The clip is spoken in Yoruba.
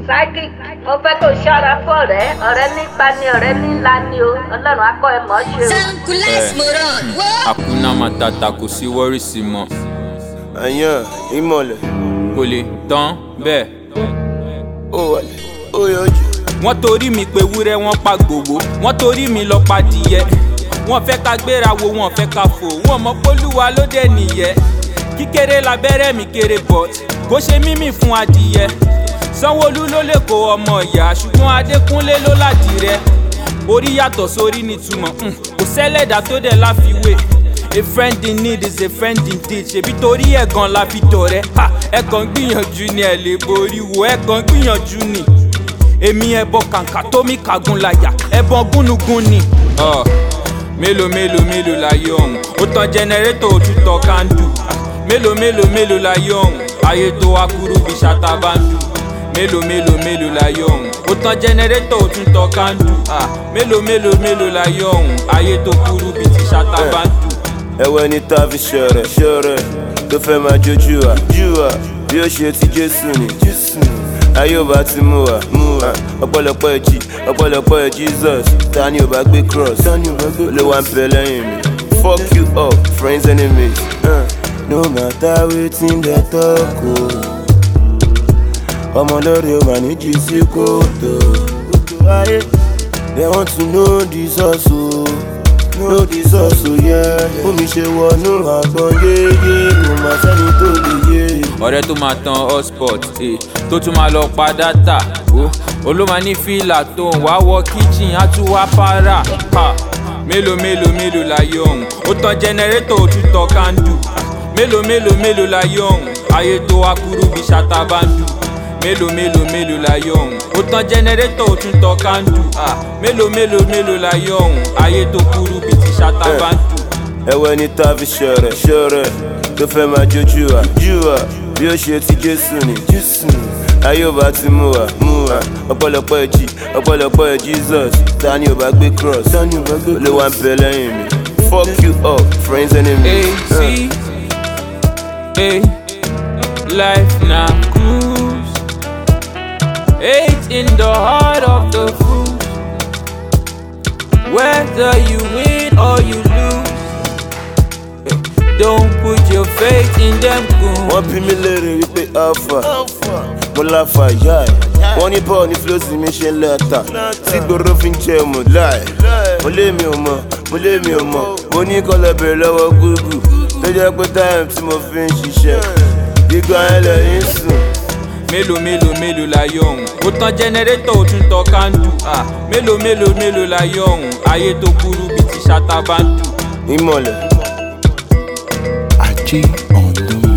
psychic mo fẹ́ kó ṣọ́ra fún ọ̀rẹ́ ọ̀rẹ́ nípa ni ọ̀rẹ́ nílá ni o ọlọ́run akọ ẹ mọ̀ ọ́ ṣe o. Sankulas Eh. Moron. Whoa. Hakuna Matata kò sí wọ́rìsì mọ́ àyàn ìmọ̀lẹ̀ kò lè tán bẹ́ẹ̀. ó wọlé ó yọjú. wọ́n torí mi pé wúrẹ́ wọ́n pa gbòwó wọ́n torí mi lọ pa dìyẹ wọ́n fẹ́ ká gbéra wo wọ́n fẹ́ ká fò wọ́n mọ pólúwa ló dé nìyẹn kíkéré labẹ́rẹ́ mi kéré but kó ṣe mímì fún adìyẹ sanwóolu ló lè kó ọmọ ìyá ṣùgbọ́n adékúnlé ló ládìrẹ orí yàtọ̀ sórí nítumọ̀ um, kò sẹ́lẹ̀dá tó dẹ̀ láfiwé a friend in need is a friend indeed ṣebí torí ẹ̀gàn la fi dọ̀rẹ́ ha ẹ̀gàn gbìyànjú ni ẹ̀ lè borí wo ẹ̀gàn gbìyànjú ni èmi ẹbọ kàǹkà tó mi kàgùn láyà ẹbọ gúnugún ni. Ọ, mélòó mélòó mélòó láyé ọ̀hún ó tan jẹnẹrétọ̀ òtútọ̀ kándù Ah, mélòó mélòó mélòó láyé ọ̀hún ayé tó wá kúrú bí ṣàtàbàndù mélòó mélòó mélòó láyé ọ̀hún ó tan jẹnẹrétọ̀ òtútọ̀ kándù Ah, mélòó mélòó mélòó láyé ọ̀hún ayé tó kúrú bí ti ṣàtàbàndù. ẹwẹ́ ní tá a fi ṣọ̀rẹ̀ ṣọ̀rẹ̀ tó fẹ́ máa jójú wa jú wa bí ó ṣe ti jésù ni jésù ni. ayé ò bá ti mú wa mú wa ọ̀pọ̀lọpọ̀ ẹ̀jì ọ̀pọ̀lọpọ̀ ẹ̀ jesus ta ni ò bá gbé cross olè wa ń bẹ lẹ́yìn mi fuck you up friends enemies. Uh. no matter wetin dem talk o ọmọ lórí o mà ní jí sí kòtò ayé they want to know the source o know the source o yeah. omi ṣe wọnú àgbọn yéyé kò má sẹ́ni tó lè yé. ọ̀rẹ́ tó máa tan hotspot eh, tó tún máa lọ pa dátà ó olóma ní fìlà tó ń wá wọ kíchìn á tún wá para ha mélòó mélòó mélòó láyé ọ̀hún ó tan jẹnẹrétọ̀ ó tún tọ kándù Ah, mélòó mélòó mélòó láyé ọ̀hún ayé tó wá kúrú bí ṣàtàbàndù mélòó mélòó mélòó láyé ọ̀hún ó tan jẹnẹrétọ̀ ó tún tọ kándù Ah, mélòó mélòó mélòó láyé ọ̀hún ayé tó kúrú bí ti ṣàtàbàndù. ẹwẹ́ ní tá a fi ṣọ̀rẹ̀ ṣọ̀rẹ̀ tó fẹ́ máa jójú wa jú wa bí ó ṣe ti jésù ni jésù ni. ayé ò bá ti mú wa mú wa ọ̀pọ̀lọpọ̀ ẹ̀jì ọ̀pọ̀lọpọ̀ ẹ̀ jesus ta ni ò bá gbé cross olè wa ń bẹ lẹ́yìn mi fuck you up friends enemies. Hey, see, hey, life na cruise. Hate in the heart of the fool. Whether you win or you lose, eh, don't put your faith in them goons. wọ́n bí mi léèrè wípé alpha mo láfa ìyá ẹ̀ wọ́n ní bọ́ọ̀ ní flóòsì mi ṣe ń lẹ́ta tí gbòòrò fi ń jẹ mọ̀ láì mo lé mi ò mọ̀ mo lé mi ò mọ̀ mo ní kọ́lọ̀ bèrè lọ́wọ́ gúgù tó jẹ́ pé táìmù tí mo fi ń ṣiṣẹ́ gbígbà ẹ̀ lẹ́yìn sùn. mélòó mélòó mélòó láyé ọ̀hún ó tan jẹnẹrétọ̀ ó tún tọ kándù Ah, mélòó mélòó mélòó láyé ọ̀hún ayé tó kúrú bíi ti ṣàtàbàndù. ìmọ̀lẹ̀. Ajé on the